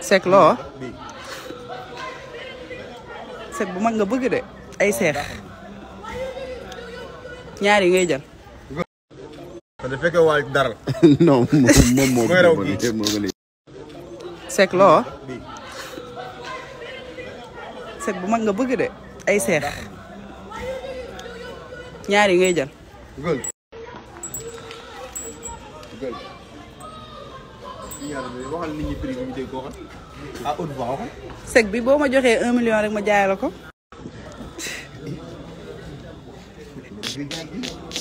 Seck loo Seck bu mag nga bëgg de ay seex ñaar yi ngay jël te da fekkee waa dara. non moom moom moo Mooy raw ko kii. gën moo gën a Seck loo Seck bu mag nga bëgg de ay seex ñaar yi ngay jël Gël. Gël. yàlla bi waxal nit ñi prix bi ñu dégg ko waxal. ah haute voix waxal. Seck bi boo ma joxee un million rek ma jaay la ko